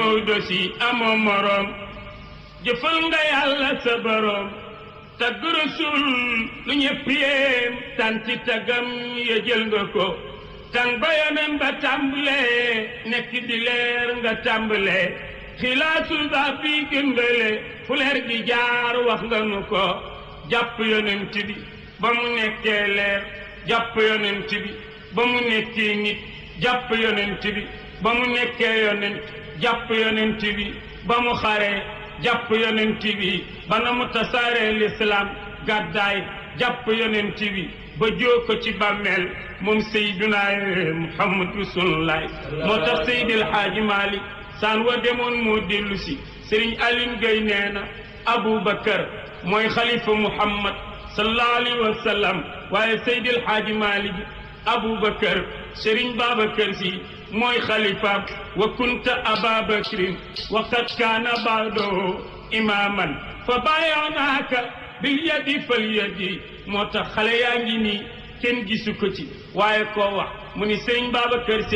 Maodo si amoo moroom jëfal nga yàlla sa boroom tagg rasul lu ñëpp yéem tanti tagam ya jël nga ko tàng ba yonen ba tàmbalee nekk di leer nga tàmbalee xilaasul ba bi gëndale fu leer gi jaar wax nga nu ko jàpp yonent bi ba mu nekkee leer jàpp yonent bi ba mu nekkee nit jàpp yonent bi ba mu nekkee yonent jàpp yonent bi ba mu xaree jàpp yonent bi ba na mu tasaaree lislaam gàddaay jàpp yonent bi ba joo ko ci bàmmeel moom Seydina Muhammad Rasulullah moo tax Seydil Haaji Malik saan wa demoon moo dellu si Sëriñ Aline Gueye nee na Aboubacar mooy xalifa Muhammad sallallahu alayhi wa sallam waaye Seydil Haaji Malik Aboubacar Sëriñ Babacar si mooy xalifaam wa kunta ababacrin wa qad kaana baado imaman fa bàyyonaaka bil yadi fal yadi moo tax xale yaa ngi nii kenn gisu ko ci waaye koo wax mu ni sëriñ Babacar Si